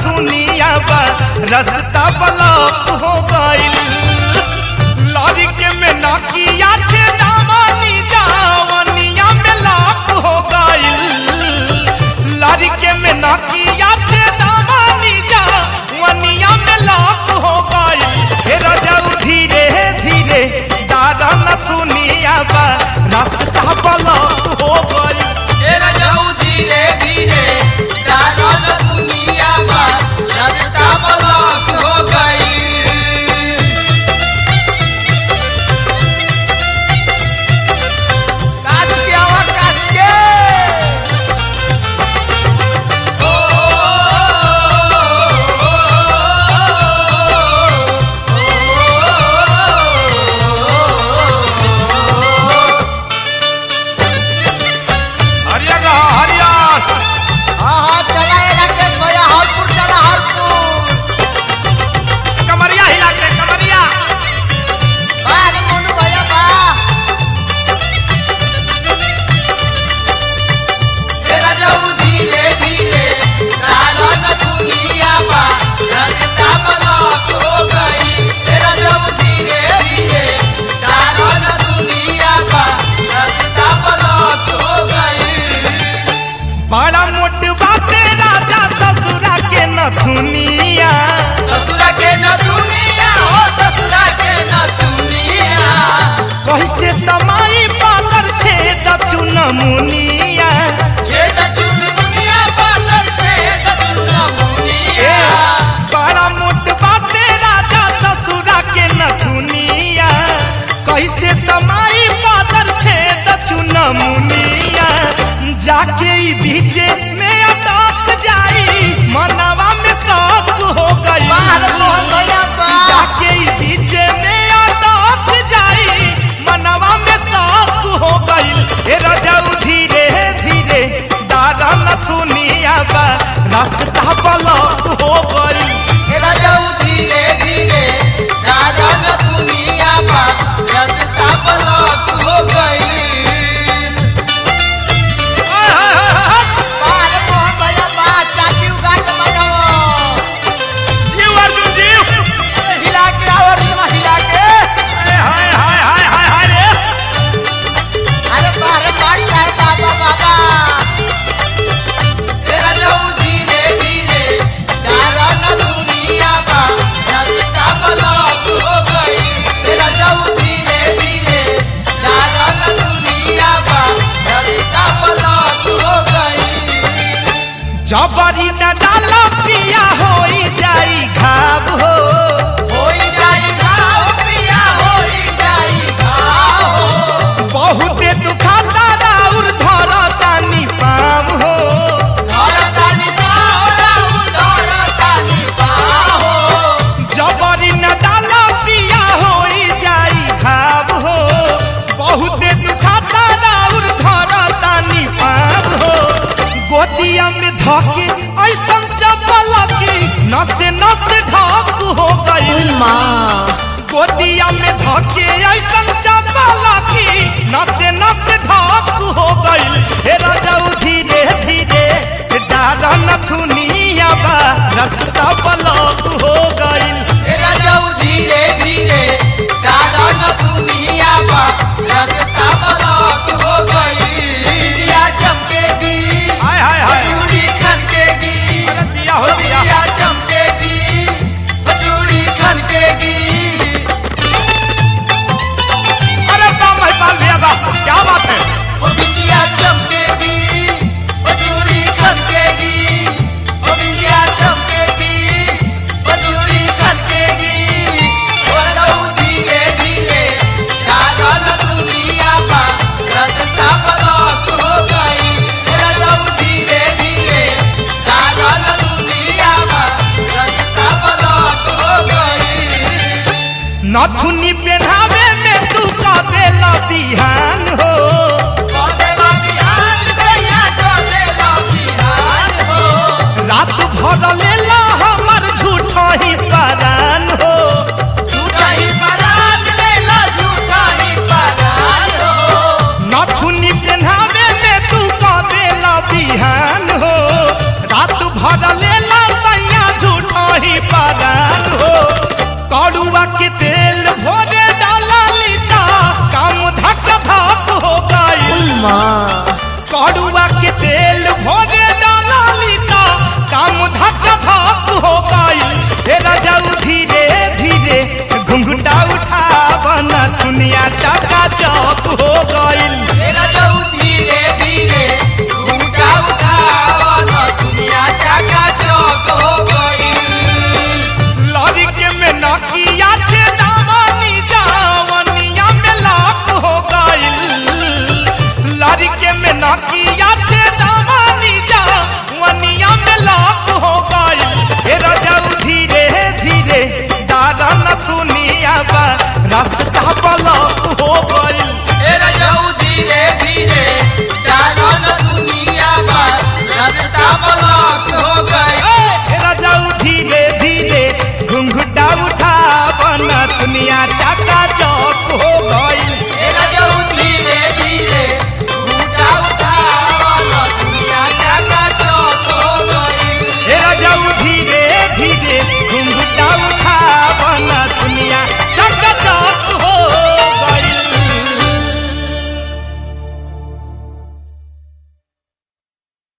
नथुनिया बा रास्ता ब्लॉक हो गइल लॉरी के में नाकिया छे दामनी जावनिया में लॉक हो गइल लॉरी के में नाकिया छे दामनी जावनिया में लॉक हो गइल हे रजाऊ धीरे धीरे दादा नथुनिया बा रास्ता ब्लॉक हो गइल तेरा जाऊ धीरे धीरे डागल दुनिया पर रास्ता ब्लॉक हो गई काच के आवा काच के ओ हरियर रहा हरियर हाँ हाँ चला ये राकेश भैया हरपुर चला हरपुर कमरिया हिला के कमरिया बाहर मोनू भैया बा तेरा जाऊ धीरे धीरे डागल दुनिया पर रास्ता ब्लॉक हो गई तेरा जाऊ धीरे धीरे डागल दुनिया पर रास्ता ब्लॉक हो गई बड़ा मोट बाटे राजा ससुरा के नथुनिया ससुरा के न दुनिया हो ससुरा के न दुनिया कैसे समाई पातर छे दक्षुण मुनिया छे दचुन दुनिया पातर छे दचुन मुनिया बड़ा मोट बाटे राजा ससुरा के नथुनिया कैसे समाई पातर छे दक्षुण मुनिया जाके ई बीचे में अटक जाई मनवा में शौक हो गई बाहर मोहन भैया बा जाके ई बीचे में अटक जाई मनवा में शौक हो गइल हे रजाऊ धीरे धीरे दादा नथुनिया बा रास्ता ब्लॉक हो गइल तेरा जाऊ धीरे धीरे डागल दुनिया पर रास्ता ब्लॉक हो गई आय, हाय, हाय, हाय, बाहर मोहन भैया बा चाची उगा के बजाओ जीव अर्जुन जीव हिला के आओ रिदमा हिला के आय, हाय हाय हाय हाय हाय रे अरे बाहर पार्टी है बाबा बाबा तेरा जाऊ धीरे धीरे डागल दुनिया पर रास्ता ब्लॉक हो गई तेरा जाऊ धीरे धीरे डागल दुनिया पर रास्ता ब्लॉक हो गई जबरी न डाला पिया होई जाई घाव हो होई जाई घाव पिया होई जाई घाव बहुते दुखाता राउर धरतानी पाम हो धरतानी पाव राउ धरतानी पाव जबरी न डाला पिया होई जाई घाव हो बहुते दुखाता राउर धरतानी पाम हो गोदिया में धके ऐसन चपल की नसे नसे ढाक हो गई गोदिया में धके ऐसन चपल की नसे नसे ढाक हो गई हे राजाऊ धीरे धीरे डारा नथुनिया बा रास्ता ब्लॉक हो गई तेरा जाऊ धीरे धीरे डाला न दुनिया पर रास्ता ब्लॉक हो गई दिया चमकेगी हाय हाय हाय चूड़ी खनकेगी अरे दिया हो दिया दिया चमकेगी चूड़ी खनकेगी अरे वाह महिपाल भैया वाह क्या बात है वो बिटिया चमकेगी के तेल भोगे डाला लीता काम धक धक हो गई हे राजाऊ धीरे धीरे घुंघटा उठा बना दुनिया चका चौक हो गई मेरा जाऊ धीरे धीरे घूंघटा उठावन दुनिया चाका चौक हो गई लॉरी के में नकिया छे दावानी जावनिया में लाख हो गई लॉरी के में नकिया छे दावानी जावनिया में लाख हो गई हे राजाऊ धीरे धीरे दादा न दुनिया बा रास्ता ब्लॉक हो गई मेरा जाऊ धीरे धीरे डालन दुनिया पर रास्ता ब्लॉक हो गई तेरा जाऊ धीरे धीरे घुंघटा उठा बना दुनिया चाका चौ